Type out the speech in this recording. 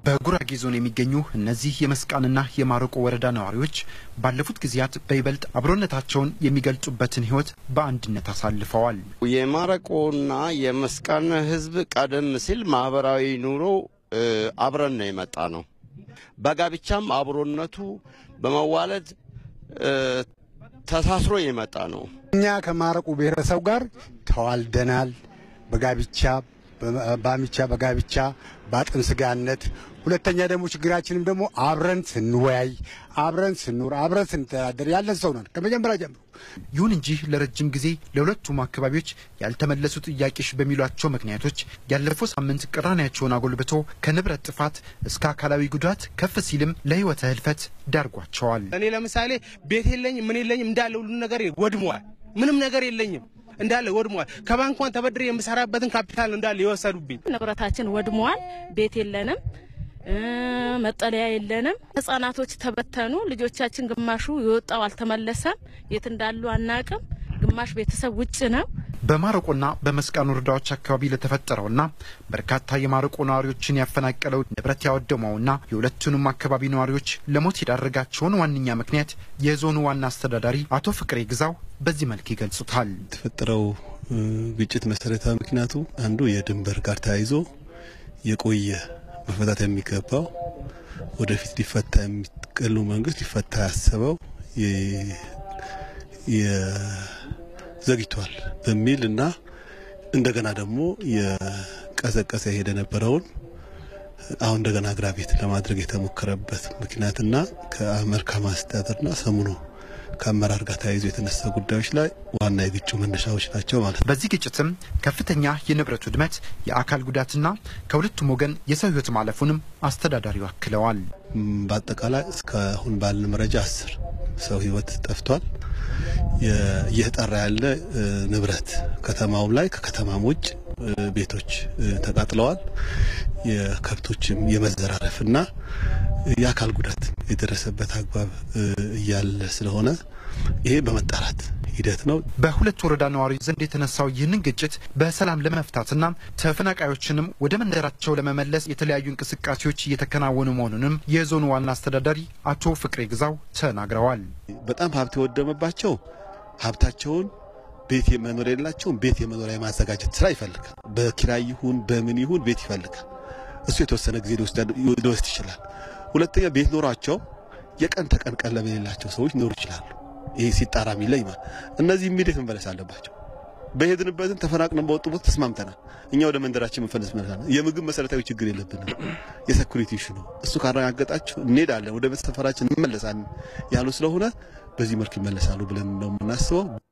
በጉራጌ ዞን የሚገኙ እነዚህ የመስቃንና የማረቆ ወረዳ ነዋሪዎች ባለፉት ጊዜያት በይበልጥ አብሮነታቸውን የሚገልጹበትን ሕይወት በአንድነት አሳልፈዋል። የማረቆና የመስቃን ሕዝብ ቀደም ሲል ማህበራዊ ኑሮ አብረን ነው የመጣ ነው። በጋብቻም አብሮነቱ በመዋለድ ተሳስሮ የመጣ ነው። እኛ ከማረቆ ብሔረሰብ ጋር ተዋልደናል። በጋብቻ በአሚቻ በጋብቻ በአጥን ስጋነት ሁለተኛ ደግሞ ችግራችንም ደግሞ አብረን ስንወያይ አብረን ስንኖር አብረን ስንተዳደር ያለን ሰው ነን ከመጀመሪያ ጀምሮ። ይሁን እንጂ ለረጅም ጊዜ ለሁለቱም አካባቢዎች ያልተመለሱ ጥያቄዎች በሚሏቸው ምክንያቶች ያለፈው ሳምንት ቅራኔያቸውን አጎልብቶ ከንብረት ጥፋት እስከ አካላዊ ጉዳት ከፍ ሲልም ለሕይወተ ህልፈት ዳርጓቸዋል። እኔ ለምሳሌ ቤት የለኝም ምን የለኝም እንዳለ ሁሉ ነገር ወድሟል። ምንም ነገር የለኝም እንዳለ ወድሟል። ከባንኳን ተበድሬ የምሰራበትን ካፒታል እንዳለ የወሰዱብኝ። ንብረታችን ወድሟል። ቤት የለንም፣ መጠለያ የለንም። ህጻናቶች ተበተኑ። ልጆቻችን ግማሹ የወጣው አልተመለሰም። የት እንዳሉ አናቅም። ግማሽ ቤተሰብ ውጭ ነው። በማረቆና በመስቃን ወረዳዎች አካባቢ ለተፈጠረውና በርካታ የማረቆ ነዋሪዎችን ያፈናቀለው ንብረት ያወደመውና የሁለቱንም አካባቢ ነዋሪዎች ለሞት የዳረጋቸውን ዋነኛ ምክንያት የዞኑ ዋና አስተዳዳሪ አቶ ፍቅሬ ግዛው በዚህ መልክ ይገልጹታል። የተፈጠረው ግጭት መሰረታዊ ምክንያቱ አንዱ የድንበር ጋር ተያይዞ የቆየ መፈታት የሚገባው ወደፊት ሊፈታ የሚቀሉ መንግስት ሊፈታ ያሰበው ዘግይቷል በሚል እና እንደገና ደግሞ የቀዘቀዘ የሄደ ነበረውን አሁን እንደገና አግራቤት ለማድረግ የተሞከረበት ምክንያትና ከመልካም አስተዳደርና ሰሙኑ ከአመራር ጋር ተያይዞ የተነሳ ጉዳዮች ላይ ዋና የግጭቱ መነሻዎች ናቸው ማለት ነው። በዚህ ግጭትም ከፍተኛ የንብረት ውድመት፣ የአካል ጉዳትና ከሁለቱም ወገን የሰው ሕይወት ማለፉንም አስተዳዳሪው አክለዋል። በአጠቃላይ እስካሁን ባለን መረጃ አስር ሰው ሕይወት ጠፍቷል። እየተጣራ ያለ ንብረት ከተማውም ላይ ከከተማም ውጭ ቤቶች ተቃጥለዋል። የከብቶችም የመዘራረፍና የአካል ጉዳት የደረሰበት አግባብ እያለ ስለሆነ ይሄ በመጣራት ሂደት ነው። በሁለት ወረዳ ነዋሪዎች ዘንድ የተነሳው ይህንን ግጭት በሰላም ለመፍታትና ተፈናቃዮችንም ወደ መንደራቸው ለመመለስ የተለያዩ እንቅስቃሴዎች እየተከናወኑ መሆኑንም የዞኑ ዋና አስተዳዳሪ አቶ ፍቅሬ ግዛው ተናግረዋል። በጣም ሀብት የወደመባቸው ሀብታቸውን ቤት መኖር የሌላቸውን ቤት የመኖሪያ የማዘጋጀት ስራ ይፈልጋል። በኪራይ ይሁን በምን ይሁን ቤት ይፈልጋል። እሱ የተወሰነ ጊዜ ሊወስድ ይችላል። ሁለተኛ ቤት ኖሯቸው የቀን ተቀን ቀለብ የሌላቸው ሰዎች ሊኖሩ ይችላሉ። ይሄ ሲጣራ የሚለይ ማለት እነዚህ ኢሚዲየት መመለስ አለባቸው። በሄድንበትን ተፈናቅለን በወጡ ቦታ ተስማምተናል። እኛ ወደ መንደራችን መፈለስ መለሳል። የምግብ መሰረታዊ ችግር የለብንም። የሴኩሪቲ ኢሹ ነው። እሱ ካረጋገጣችሁ እንሄዳለን፣ ወደ ሰፈራችን እንመለሳለን ያሉ ስለሆነ በዚህ መልክ ይመለሳሉ ብለን ነው የምናስበው።